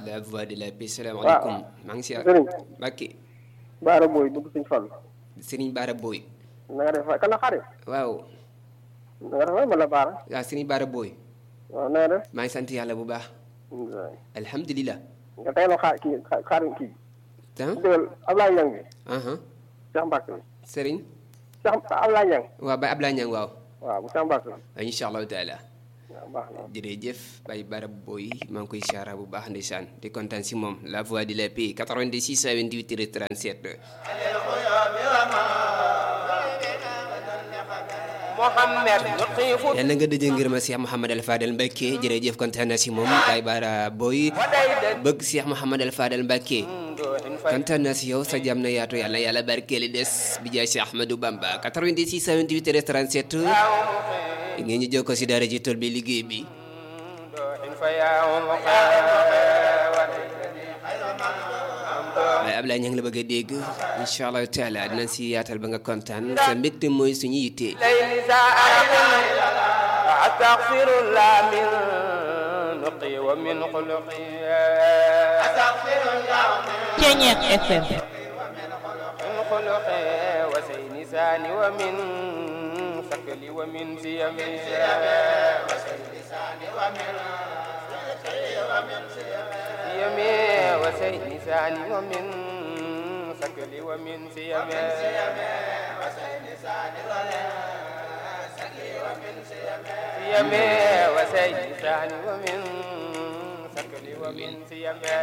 la voix de la paix salaamaaleykum maa ngi si sëriñ Mbàkke Baara Boy bëgg suñ Fall Serigne Bara Boy na nga def kan la xarit waaw na nga def waay man la Baara waaw Serigne Bara Boy waaw na nga def maa ngi sant yàlla bu baax alhamdulilah nga teeloo xaar kii xaar kii ah déggal Ablaye Niang bi aha Cheikh Mbacke bi Serigne Cheikh Ablaye Niang waaw Baye Ablaye Niang waaw waaw bu Cheikh Mbacke bi waaw incha allahu taala waaw baax na jërëjëf Baye Bara Boy maa ngi koy siyaara bu baax ndeysaan di kontaan si moom la voix de la paix 86 28 37 محمد يطيف yal na nga dëjë ngir ma Cheikh Mouhamad Al Fadel Mbacke jërëjëf kontaan na si moom Baye Bara Boy وديدا bëgg Cheikh Mouhamad Al Fadel Mbacke kontaan naa si yow sa jàmm na yaatu yàlla yàlla barkeeli des bi jaay si Ahmadou Bamba 86 28 37 ngeen ñu jokkoo si daara ji tool bi liggéey bi فيا waaye Ablaye ña ngi la bëgg a dégg incha allahu taala dinañ si yaatal ba nga kontaan sa mbégte mooy suñu yitte ليل ساعة أستغفر الله من نقي ومن خلقي أستغفر الله Ceñeex FM من خلقي وسين لساني ومن ثقلي ومن سيمي سيمي وسين لساني ومن ثقلي ومن سيمي سيمي وسين لساني ومن ثقلي ومن سيمي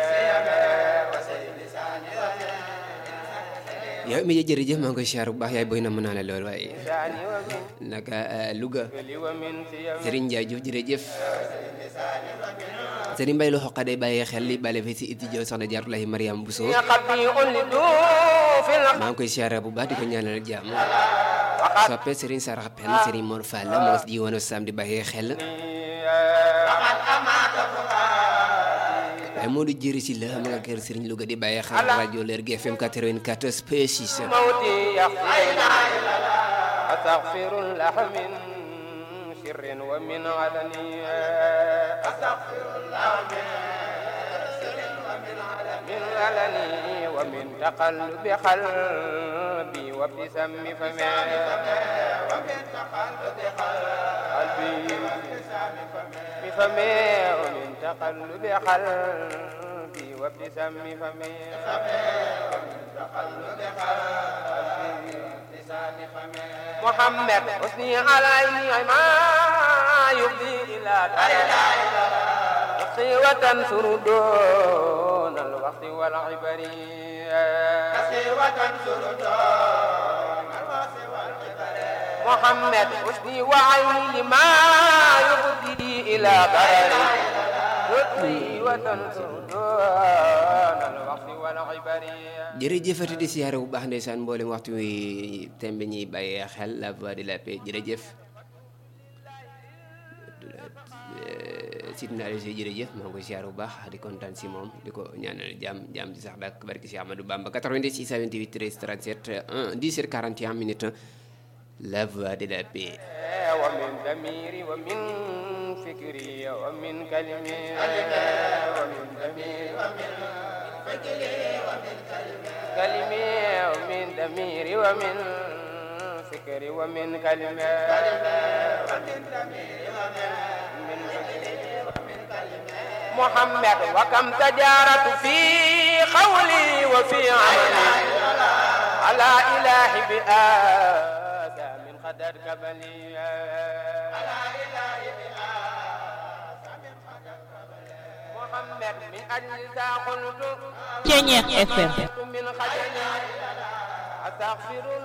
yow mi jërëjëf maa ngi koy siyaar bu baax yaay boy na mën naa la lool waaye لساني ومن naka Louga ثقلي ومن سيمي Serigne Ndiaye Diouf jërëjëf Serigne Mbaye lu xoqa day bàyyi xel li bale fi si iti jow soxna Jaaratullahi Mariam Bousso قبي لدوف maa ngi koy siyaar bu baax di ko ñaanal jàmm soppe Serigne Sara Pen Serigne Mor Fall moo si ji woon sam di bàyyi xel waaye moo di jëri si la ma nga kër Serigne Louga di bàyyi xel rajo Leer gi FM 94 point 6 موتي يغفر أستغفر الله من سر ومن علن أستغفر الله من سر ومن علن من علن ومن تقلب قلبي وابتسام فمي ومن تقلب قلبي بفمي ومن تقلب قلبي وابتسام فمي محمد حسني علي ما يفضي إلى تقي وتنصر دون الوقت والعبر محمد حسني وعيني ما يفضي إلى ضرر تقي وتنصر دون الوقت والعبر jërëjëfati di siyaare bu baax ndeysaan mboolem waxtu wi tembe ñuy bàyyee xel la voix de la paix jërëjëf sit naa si jërëjëf maa ngi koy siyaare bu baax di kontaan si moom di ko ñaanal jàmm jàmm di sax dak barki si Amadou Bamba 86 28 13 37 1 10 41 minutes la voix de la paix ومن ضميري ومن فكري ومن كلمي ومن ضميري ومن فكري ومن كلمي ومن ضميري ومن فكري ومن كلمي ومن ضميري ومن فكري ومن كلمي محمد وكم تجارت في قولي وفي عملي على إله بآسى من قدر كبلي على إله بآسى من قدر كبلي محمد من أجل ذا قلت Ceñeex FM من خجل أستغفر